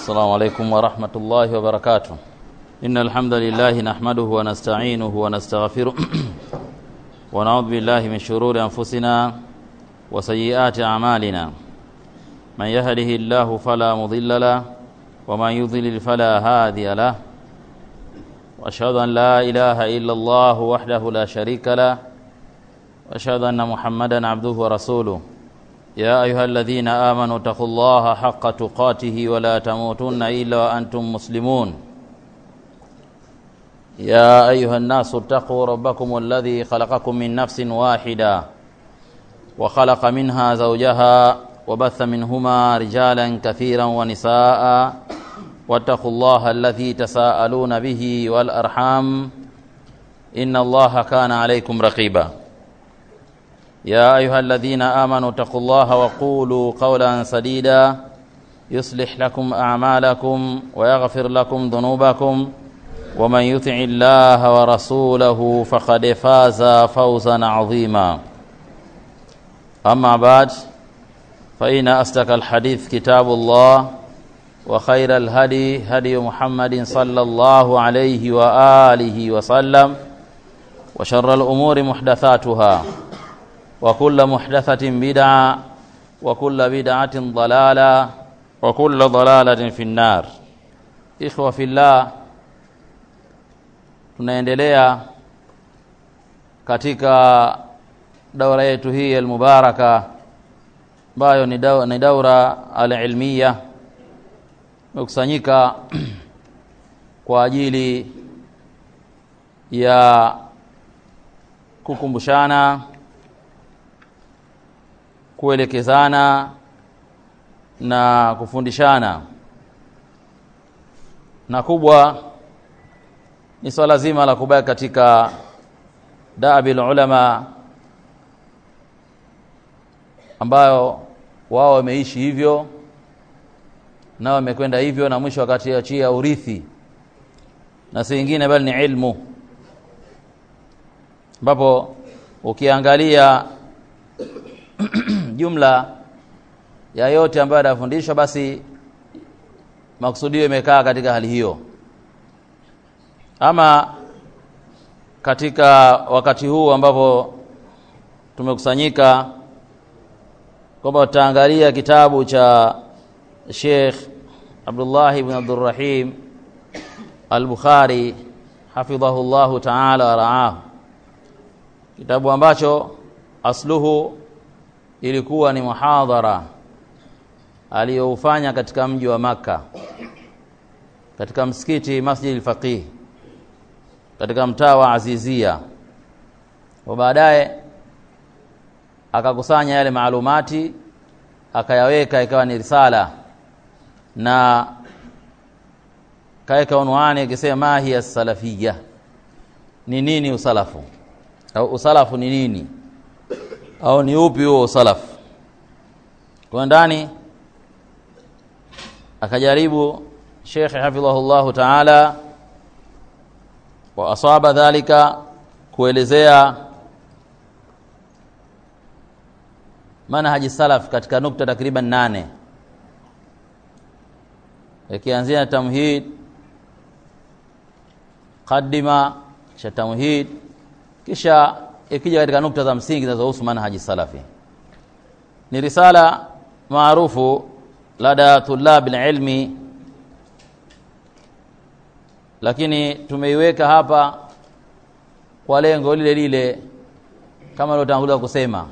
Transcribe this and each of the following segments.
السلام عليكم ورحمة الله وبركاته إن الحمد لله نحمده ونستعينه ونستغفره ونعوذ بالله من شرور أنفسنا وسيئات أعمالنا من يهده الله فلا مضل له ومن يضلل فلا هادي له وأشهد أن لا إله إلا الله وحده لا شريك له وأشهد أن محمدا عبده ورسوله يا أيها الذين آمنوا اتقوا الله حق تقاته ولا تموتن إلا وأنتم مسلمون يا أيها الناس اتقوا ربكم الذي خلقكم من نفس واحدة وخلق منها زوجها وبث منهما رجالا كثيرا ونساء واتقوا الله الذي تساءلون به والأرحام إن الله كان عليكم رقيبا يا أيها الذين آمنوا اتقوا الله وقولوا قولا سديدا يصلح لكم أعمالكم ويغفر لكم ذنوبكم ومن يطع الله ورسوله فقد فاز فوزا عظيما أما بعد فإن أصدق الحديث كتاب الله وخير الهدي هدي محمد صلى الله عليه وآله وسلم وشر الأمور محدثاتها وكل محدثة بدعة وكل بدعة ضلالة وكل ضلالة في النار إخوة في الله tunaendelea katika daura yetu hii almubaraka ambayo ni daura, ni daura alilmiya imekusanyika kwa ajili ya kukumbushana kuelekezana na kufundishana na kubwa ni swala zima la kubaki katika daabil ulama ambayo wao wameishi hivyo na wamekwenda hivyo na mwisho wakati achia urithi na si ingine bali ni ilmu ambapo ukiangalia jumla ya yote ambayo yanafundishwa basi makusudio imekaa katika hali hiyo ama katika wakati huu ambapo tumekusanyika kwamba tutaangalia kitabu cha Sheikh Abdullah ibn Abdurrahim Al-Bukhari hafidhahu Allah ta'ala wa ra'ahu kitabu ambacho asluhu ilikuwa ni muhadhara aliyoufanya katika mji wa Makka katika msikiti Masjid al-Faqih katika mtaa wa Azizia wa baadaye akakusanya yale maalumati akayaweka ikawa ni risala na kaweka unwani akisema hiya salafia ni nini usalafu au usalafu ni nini au ni upi huo usalafu kwa ndani akajaribu Sheikh hafidhahullahu ta'ala wa asaba dhalika kuelezea manhaji salaf katika nukta takriban nane ikianzia na tamhid qaddima cha tamhid kisha ikija katika nukta za msingi zinazohusu manhaji salafi ni risala maarufu lada tulab ilmi lakini tumeiweka hapa kwa lengo lile lile kama nilotangulia kusema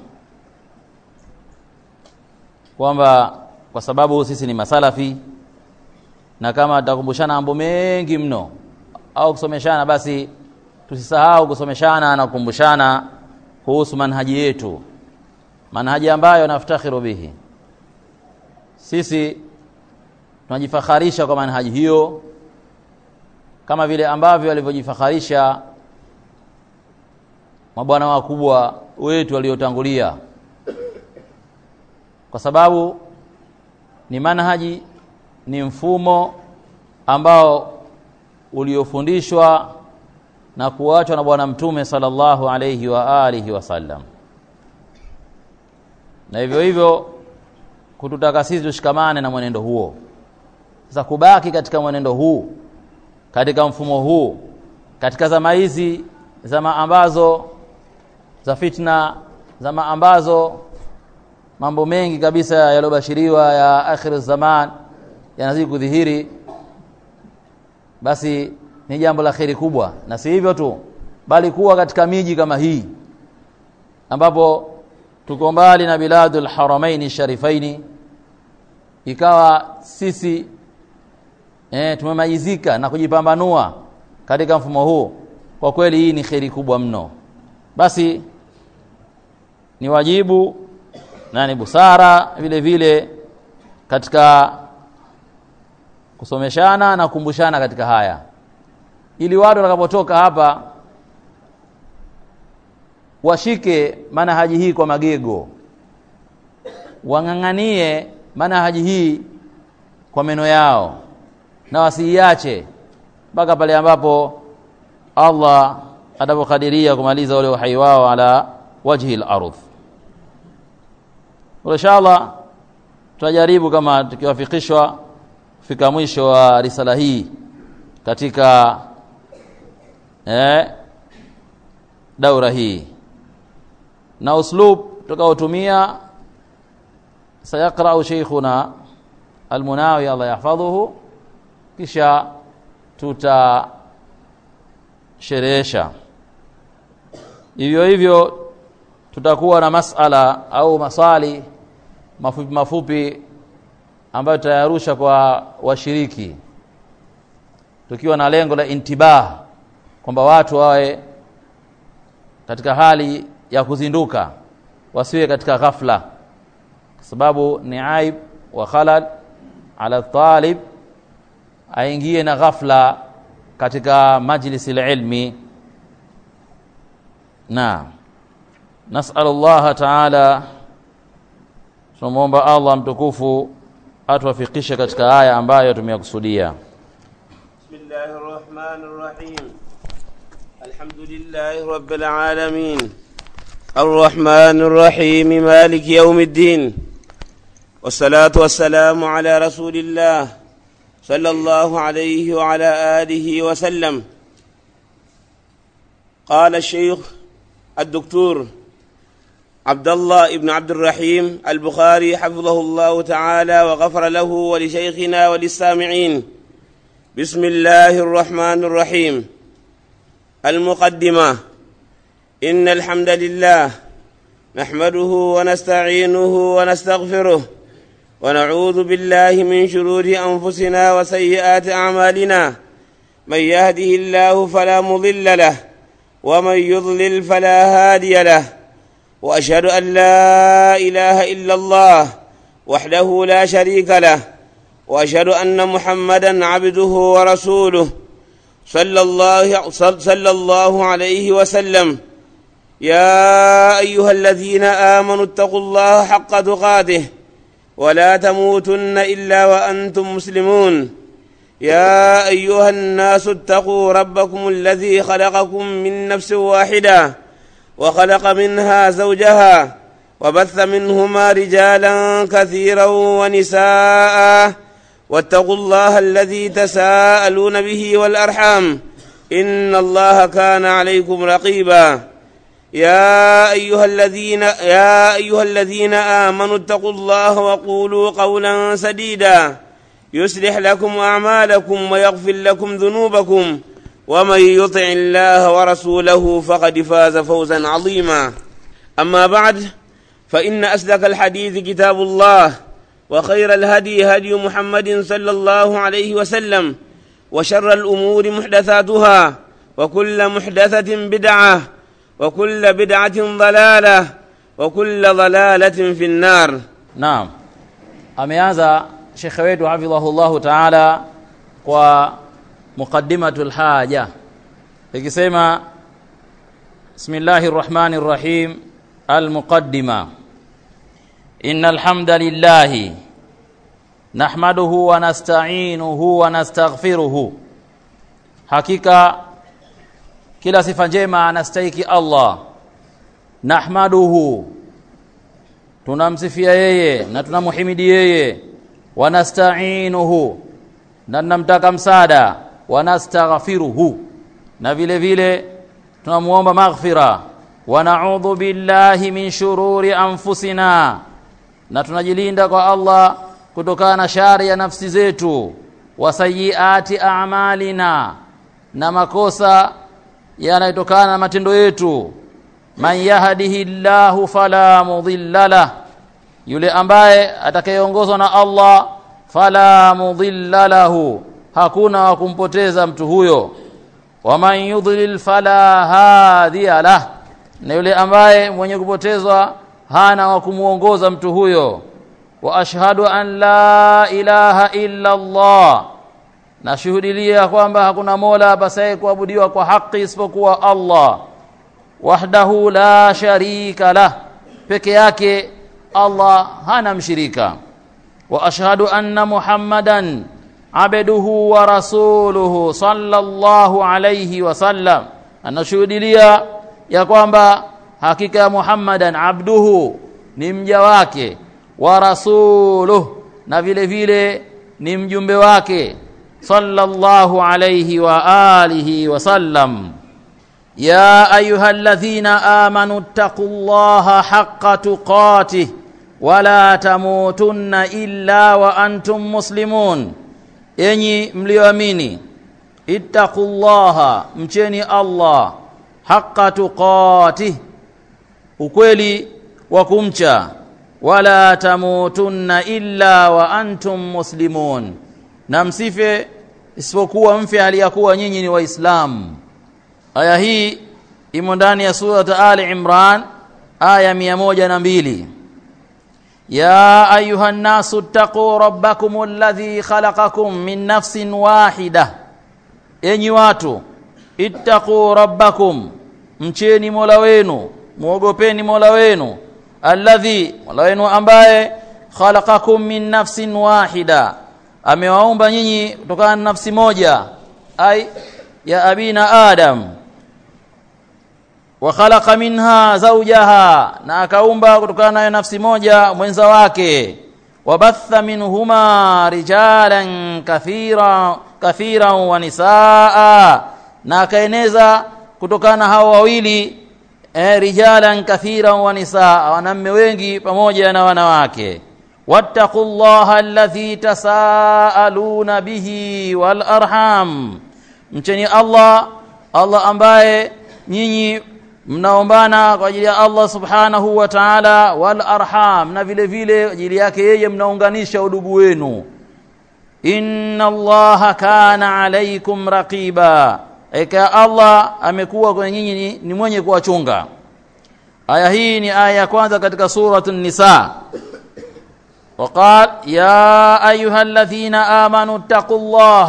kwamba kwa sababu sisi ni masalafi na kama tutakumbushana mambo mengi mno au kusomeshana basi tusisahau kusomeshana na kukumbushana kuhusu manhaji yetu manhaji ambayo naftakhiru bihi sisi tunajifakharisha kwa manhaji hiyo kama vile ambavyo walivyojifakharisha mabwana wakubwa wetu waliotangulia kwa sababu ni manhaji ni mfumo ambao uliofundishwa na kuachwa na bwana mtume sallallahu alayhi wa alihi wasallam na hivyo hivyo kututaka sisi tushikamane na mwenendo huo za kubaki katika mwenendo huu katika mfumo huu katika zama hizi zama ambazo za fitna zama ambazo mambo mengi kabisa yaliyobashiriwa ya akhir zaman yanazidi kudhihiri basi ni jambo la kheri kubwa na si hivyo tu bali kuwa katika miji kama hii ambapo tuko mbali na biladul haramaini sharifaini ikawa sisi eh, tumemalizika na kujipambanua katika mfumo huu kwa kweli hii ni kheri kubwa mno basi ni wajibu na ni busara vile vile katika kusomeshana na kukumbushana katika haya ili watu watakapotoka hapa washike manhaji hii kwa magego wang'ang'anie manhaji hii kwa meno yao na wasiiache mpaka pale ambapo Allah atapokadiria kumaliza ule uhai wao ala wajhi al-ardh inshallah tutajaribu kama tukiwafikishwa kufika mwisho wa risala hii katika eh, daura hii na uslub tutakaotumia sayaqra'u sheikhuna almunawi Allah yahfadhuhu kisha tutasherehesha hivyo hivyo tutakuwa na masala au maswali mafupi mafupi ambayo tutayarusha kwa washiriki tukiwa na lengo la intibah kwamba watu wawe katika hali ya kuzinduka wasiwe katika ghafla kwa sababu ni aib wa khalal ala talib aingie na ghafla katika majlisi ilmi na nasal Allah taala tunamwomba Allah mtukufu atuwafikishe katika haya ambayo tumeyakusudia بسم الله الرحمن الرحيم الحمد لله رب العالمين الرحمن الرحيم مالك يوم الدين والصلاة والسلام على رسول الله صلى الله عليه وعلى آله وسلم قال الشيخ الدكتور عبد الله بن عبد الرحيم البخاري حفظه الله تعالى وغفر له ولشيخنا وللسامعين بسم الله الرحمن الرحيم المقدمة إن الحمد لله نحمده ونستعينه ونستغفره ونعوذ بالله من شرور أنفسنا وسيئات أعمالنا من يهده الله فلا مضل له ومن يضلل فلا هادي له وأشهد أن لا إله إلا الله وحده لا شريك له واشهد ان محمدا عبده ورسوله صلى الله صلى الله عليه وسلم يا ايها الذين امنوا اتقوا الله حق تقاته ولا تموتن الا وانتم مسلمون يا ايها الناس اتقوا ربكم الذي خلقكم من نفس واحده وخلق منها زوجها وبث منهما رجالا كثيرا ونساء واتقوا الله الذي تساءلون به والارحام ان الله كان عليكم رقيبا يا ايها الذين يا ايها الذين امنوا اتقوا الله وقولوا قولا سديدا يصلح لكم اعمالكم ويغفر لكم ذنوبكم ومن يطع الله ورسوله فقد فاز فوزا عظيما اما بعد فان اصدق الحديث كتاب الله وخير الهدي هدي محمد صلى الله عليه وسلم وشر الامور محدثاتها وكل محدثه بدعه وكل بدعه ضلاله وكل ضلاله في النار naam ameanza shekhe wetu hafidhahullahu taala kwa muqaddimatul haja ikisema bismillahi rrahmani rrahim almuqaddima إن الحمد لله نحمده ونستعينه ونستغفره hakika kila sifa njema anastahiki Allah nahmaduhu tunamsifia yeye na tunamhimidi yeye wanasta'inuhu na tunamtaka msaada wanastaghfiruhu na vile vile tunamuomba maghfira wa na'udhu billahi min shururi anfusina na tunajilinda kwa Allah kutokana na shari ya nafsi zetu wa sayyiati a'malina na makosa yanayotokana na matendo yetu man yahdihillahu fala mudilla lah yule ambaye atakayeongozwa na Allah fala mudilla lahu hakuna wa kumpoteza mtu huyo waman yudlil fala hadiya lah na yule ambaye mwenye kupotezwa hana wa kumuongoza mtu huyo wa ashhadu an la ilaha illa Allah nashuhudilia kwamba hakuna mola apasaye kuabudiwa kwa haki isipokuwa Allah wahdahu la sharika lah peke yake Allah hana mshirika wa ashhadu anna muhammadan abduhu wa rasuluhu sallallahu alayhi wasallam anashuhudilia ya kwamba hakika ya muhammadan abduhu ni mja wake wa rasuluh na vile vile ni mjumbe wake sallallahu alayhi wa alihi wasallam يا ايها الذين امنوا اتقوا الله حق تقاته ولا تموتن الا وانتم مسلمون enyi mlioamini ittaqullaha mcheni Allah haqqa tuqatih ukweli wa kumcha wala tamutunna illa wa antum muslimun na msife isipokuwa mfe hali ya kuwa nyinyi ni waislamu aya hii imo ndani ya sura Ali Imran aya mia moja na mbili ya ayuha nnasu ttaquu rabbakum alladhi khalaqakum min nafsin wahida enyi watu ittaquu rabbakum mcheni mola wenu muogopeni mola wenu alladhi mola wenu ambaye khalaqakum min nafsin wahida amewaumba nyinyi kutokana na nafsi moja ai ya abina adam wa khalaqa minha zawjaha na akaumba kutokana na nafsi moja mwenza wake wabatha minhuma rijalan kathira kathira wa nisaa na akaeneza kutokana hao wawili eh, rijalan kathira wa nisaa wanaume wengi pamoja na wanawake wattaqullaha alladhi tasaaluna bihi wal arham mcheni Allah Allah ambaye nyinyi mnaombana kwa ajili ya Allah subhanahu wa ta'ala wal arham na vile vile ajili yake yeye mnaunganisha udugu wenu inna allaha kana alaikum raqiba eka Allah amekuwa kwa nyinyi ni, ni mwenye kuwachunga aya hii ni aya ya kwanza katika suratun nisa وقال يا ايها الذين امنوا اتقوا الله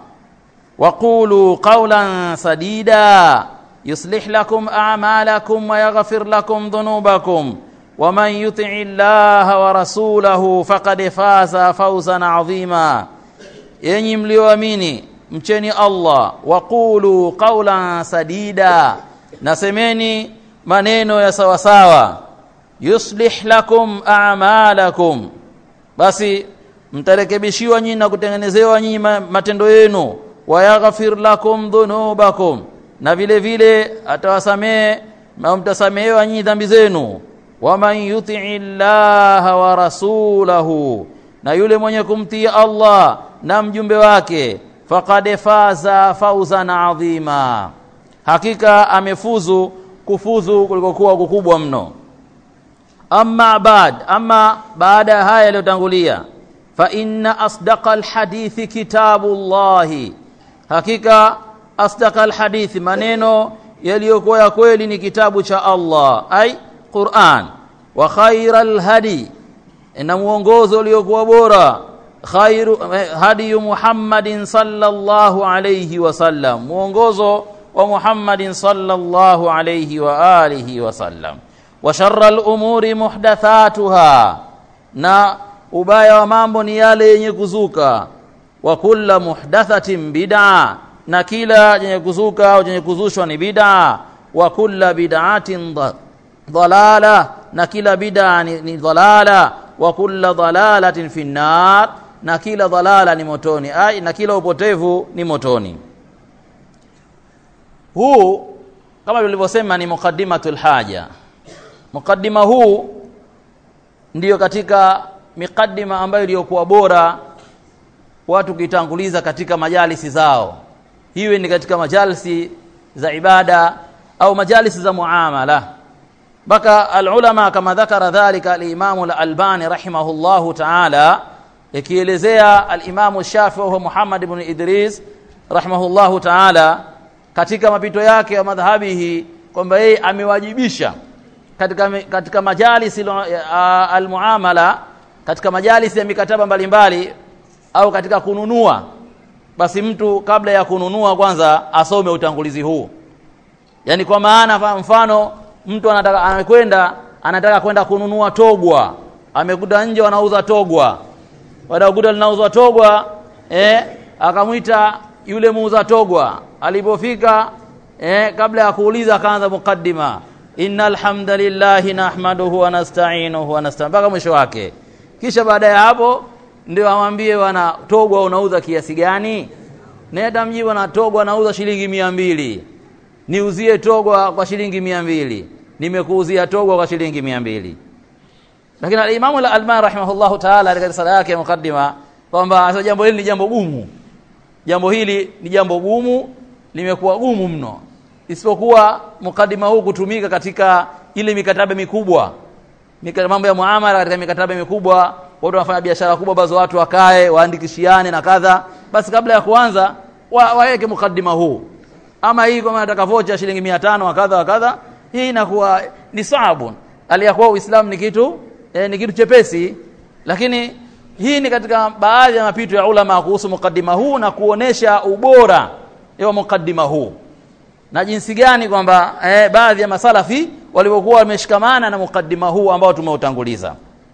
وقولوا قولا سديدا يصلح لكم اعمالكم ويغفر لكم ذنوبكم ومن يطع الله ورسوله فقد فاز فوزا عظيما yenyi mlioamini mcheni Allah waqulu qawlan sadida nasemeni maneno ya sawasawa yuslih lakum a'malakum basi mtarekebishiwa nyinyi na kutengenezewa nyinyi matendo yenu wayaghfir lakum dhunubakum na vile vile atawasamehe na mtasamehewa nyinyi dhambi zenu waman yuti'i llaha wa rasulahu na yule mwenye kumtii Allah na mjumbe wake faqad faza fawzan adhima hakika amefuzu kufuzu kulikokuwa kukubwa mno amma bad amma baada ya haya yaliyotangulia fa inna asdaqa alhadithi kitabullahi hakika asdaqa alhadithi maneno yaliyokuwa ya kweli ni kitabu cha Allah ai Qur'an wa khairal hadi na muongozo uliokuwa bora khairu hadi Muhammadin sallallahu alayhi wasallam muongozo wa Muhammadin sallallahu alayhi wa alihi wasallam wa sharral umuri muhdathatuha na ubaya wa mambo ni yale yenye kuzuka wa kulla muhdathatin bid'a na kila chenye kuzuka au chenye kuzushwa ni bid'a wa kulla bid'atin dhalala na kila bid'a ni, ni dhalala wa kulla dhalalatin fi nar na kila dhalala ni motoni ai na kila upotevu ni motoni huu kama tulivyosema ni muqaddimatul haja muqaddima huu ndiyo katika miqaddima ambayo iliyokuwa bora watu kitanguliza katika majalisi zao hiwe ni katika majalisi za ibada au majalisi za muamala mpaka alulama kama dhakara dhalika alimamu al-albani rahimahullahu taala ikielezea alimamu shafii wa muhammad ibn idris rahimahullahu taala katika mapito yake ya madhhabihi kwamba yeye amewajibisha katika, katika majalisi almuamala katika majalisi ya mikataba mbalimbali au katika kununua basi mtu kabla ya kununua kwanza asome utangulizi huu yaani kwa maana mfano mtu anataka anakwenda anataka kwenda kununua togwa amekuta nje wanauza togwa wadakuta linauzwa togwa eh, akamwita yule muuza togwa alipofika eh, kabla ya kuuliza akaanza mukaddima innal hamdalillahi nahmaduhu wa nasta'inuhu wa nasta'in mpaka mwisho wake kisha baada ya hapo ndio amwambie wana togwa unauza kiasi gani nenda mji bwana togwa anauza shilingi mia mbili niuzie togwa kwa shilingi mia mbili nimekuuzia togwa kwa shilingi mia mbili lakini alimamu al-Albani rahimahullahu ta'ala katika risala yake ya mukaddima kwamba jambo hili ni jambo gumu jambo hili ni jambo gumu limekuwa gumu mno isipokuwa mukaddima huu kutumika katika ile mikataba mikubwa mambo ya muamala katika mikataba mikubwa watu wanafanya biashara kubwa bazo watu wakae waandikishiane na kadha basi kabla ya kuanza wa, waweke mukaddima huu ama hii kama nataka vocha shilingi 500 wa kadha wa kadha hii inakuwa ni saabun aliyakuwa uislamu ni kitu eh, ni kitu chepesi lakini hii ni katika baadhi ya mapito ya ulama kuhusu mukaddima huu na kuonesha ubora wa mukaddima huu na jinsi gani kwamba eh, baadhi ya masalafi walivyokuwa wameshikamana na mukaddima huu ambao tumeutanguliza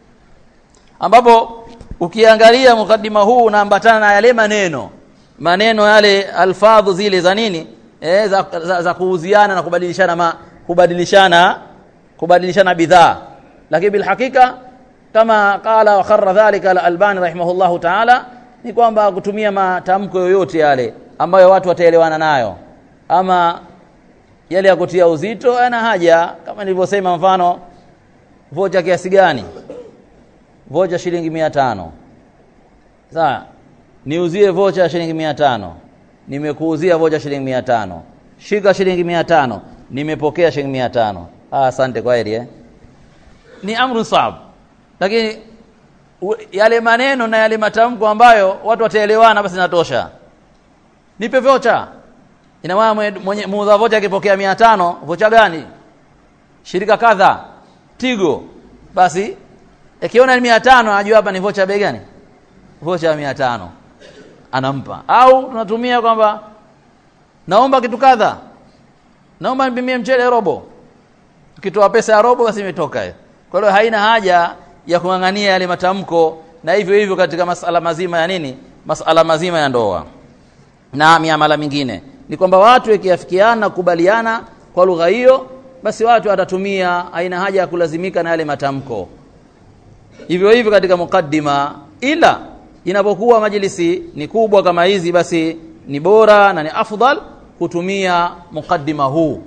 ambapo ukiangalia mukaddima huu unaambatana na yale maneno maneno yale alfadhu zile za nini eh, za, za, za kuuziana na kubadilishana ma, kubadilishana kubadilishana bidhaa lakini bil hakika kama qala wa kharra dhalika al-albani rahimahullahu ta'ala ni kwamba kutumia matamko yoyote yale ambayo watu wataelewana nayo ama yale ya kutia uzito yana haja kama nilivyosema mfano vocha kiasi gani vocha shilingi mia tano sawa niuzie vocha ya shilingi mia tano nimekuuzia vocha shilingi mia tano shika shilingi mia tano nimepokea shilingi mia tano ah, asante kwa heri eh? ni amru saab lakini yale maneno na yale matamko ambayo watu wataelewana basi natosha nipe vocha ina maana mwenye muuza vocha akipokea mia tano vocha gani shirika kadha tigo basi ikiona ni mia tano anajua hapa ni vocha bei gani vocha ya mia tano anampa au tunatumia kwamba naomba kitu kadha naomba nipimie mchele robo ukitoa pesa ya robo basi imetoka hiyo kwa hiyo haina haja ya kung'ang'ania yale matamko na hivyo hivyo katika masala mazima ya nini masala mazima ya ndoa na miamala mingine ni kwamba watu ikiafikiana kubaliana kwa lugha hiyo basi watu watatumia haina haja ya kulazimika na yale matamko hivyo hivyo katika mukaddima ila inapokuwa majlisi ni kubwa kama hizi basi ni bora na ni afdal kutumia mukaddima huu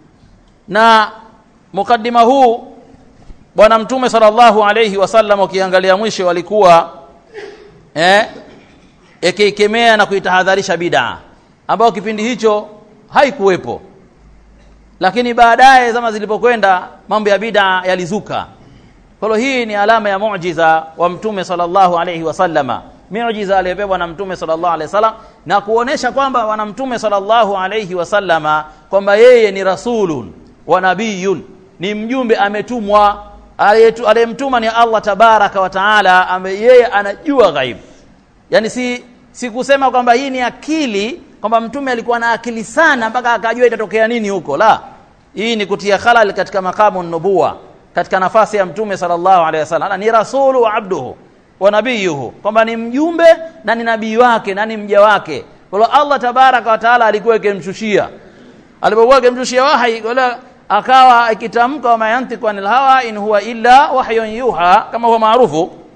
na mukaddima huu bwana mtume sallallahu alayhi wasallam ukiangalia mwisho walikuwa eh ikikemea na kuitahadharisha bid'a ambayo kipindi hicho haikuwepo lakini baadaye zama zilipokwenda mambo ya bid'a yalizuka kwa hiyo hii ni alama ya muujiza wa mtume sallallahu alayhi wasallama miujiza aliyopewa na mtume sallallahu alayhi wasallam na kuonesha kwamba wana mtume sallallahu alayhi wasallama kwamba yeye ni rasulun wa nabiyun ni mjumbe ametumwa aliyemtuma ni Allah tabaraka wa taala yeye anajua ghaibu yani si si kusema kwamba hii ni akili kwamba mtume alikuwa na akili sana mpaka akajua itatokea nini huko la hii ni kutia khalal katika makamu nubuwa katika nafasi ya mtume sallallahu alaihi wasallam ni rasulu wa abduhu wa nabiyuhu kwamba ni mjumbe na ni nabii wake na ni mja wake kwa hiyo Allah tabaraka wa taala alikuwa akimshushia alipokuwa akimshushia wahi wala akawa akitamka wa mayantiqu anil hawa in huwa illa wahyun yuha kama huwa maarufu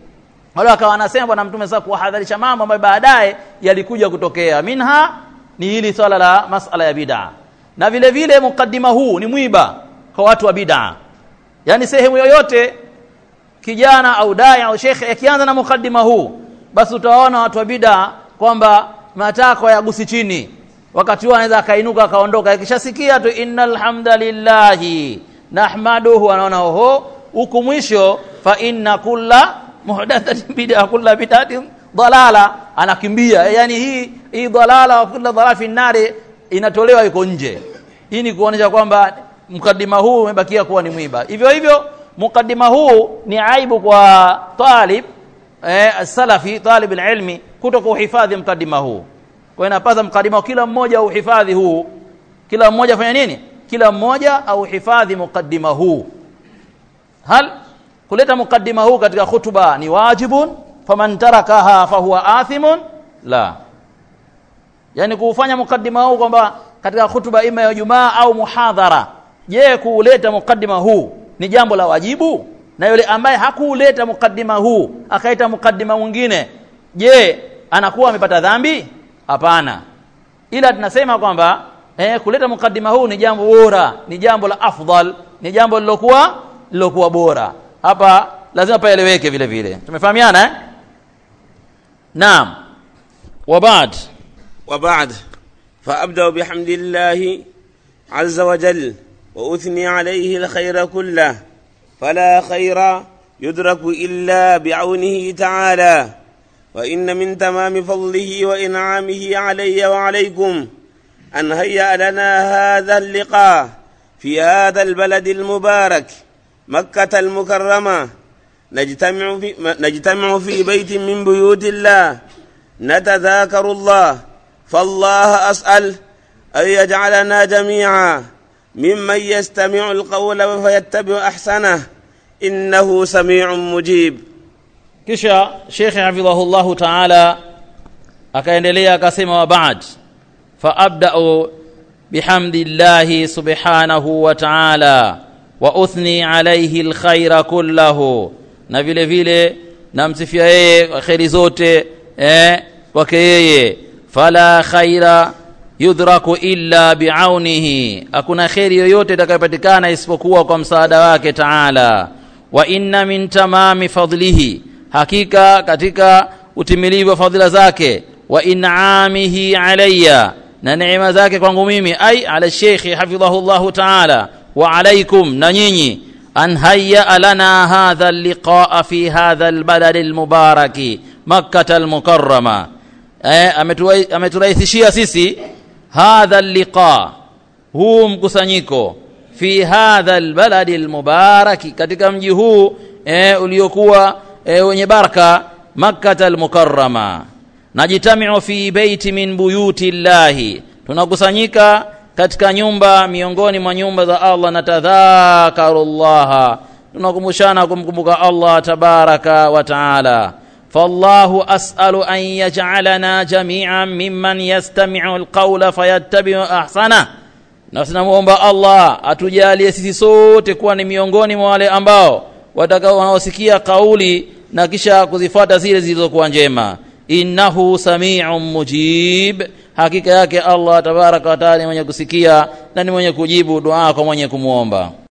wale wakawa wanasema bwana mtume sasa kuwahadharisha mambo ambayo baadaye yalikuja kutokea minha ni hili swala la masala ya bid'a na vile vile mukaddima huu ni mwiba kwa watu wa bid'a yani sehemu yoyote kijana au dai au shekhe akianza na mukaddima huu basi utawaona watu wa bid'a kwamba matakwa yagusi chini wakati huo anaweza akainuka akaondoka akishasikia tu innal hamdalillahi nahmaduhu anaona oho huku mwisho fa inna kulla muhdathatin bid'a kulla bid'atin dalala anakimbia yani hii hii dalala wa kulla dalala fi nari inatolewa iko nje hii ni kuonesha kwamba mkadima huu umebakia kuwa ni mwiba hivyo hivyo mukadima huu ni aibu kwa talib eh, salafi talib ilmi kuto kuhifadhi mkadima huu kwa hiyo inapasa mkadima kila mmoja uhifadhi huu kila mmoja fanya nini kila mmoja au hifadhi mukaddima huu hal kuleta mukaddima huu katika khutba ni wajibun faman tarakaha fahuwa athimun la yani kuufanya mukaddima huu kwamba katika khutba ima ya Jumaa au muhadhara je kuuleta mukaddima huu ni jambo la wajibu na yule ambaye hakuuleta mukaddima huu akaita mukaddima mwingine je anakuwa amepata dhambi hapana ila tunasema kwamba eh, kuleta mukaddima huu ni jambo bora ni jambo la afdal ni jambo lilokuwa lilokuwa bora hapa lazima paeleweke vile vile tumefahamiana eh? naam wa baad وبعد فأبدأ بحمد الله عز وجل وأثني عليه الخير كله فلا خير يدرك إلا بعونه تعالى وإن من تمام فضله وإنعامه علي وعليكم أن هيأ لنا هذا اللقاء في هذا البلد المبارك مكة المكرمة نجتمع في, نجتمع في بيت من بيوت الله نتذاكر الله فالله أسأل أن يجعلنا جميعا ممن يستمع القول فيتبع أحسنه إنه سميع مجيب kisha shekhe hafidhahullahu taala akaendelea akasema wa baad fa abda'u bihamdillahi subhanahu wa taala wa uthni alayhi alkhaira kullahu na vile vile namsifia yeye kheri zote eh kwake yeye fala khaira yudhraku illa biaunihi hakuna kheri yoyote itakayopatikana isipokuwa kwa msaada wake taala wa inna min tamami fadlihi hakika katika utimilivu wa fadhila zake wa in'amihi alayya na neema zake kwangu mimi ai ala shekhi hafidhahullahu taala wa alaikum na nyinyi an hayya lana hadha alliqaa fi hadha albalad almubaraki makkah almukarrama eh, ameturahisishia sisi hadha alliqa huu mkusanyiko fi hadha albaladi almubaraki katika mji huu eh, uliokuwa eh, wenye baraka makkah almukarrama najitamiu fi beiti min buyuti llahi tunakusanyika katika nyumba miongoni mwa nyumba za Allah na tadhakaru llaha tunakumbushana kumkumbuka Allah tabaraka wa taala فالله أسأل أن يجعلنا جميعا ممن يستمع القول فيتبع أحسنه na tunamuomba Allah atujalie sisi sote kuwa ni miongoni mwa wale ambao watakao wanaosikia kauli na kisha kuzifuata zile zilizokuwa njema innahu samiun mujib hakika yake Allah tabaraka wa taala ni mwenye kusikia na ni mwenye kujibu dua kwa mwenye kumwomba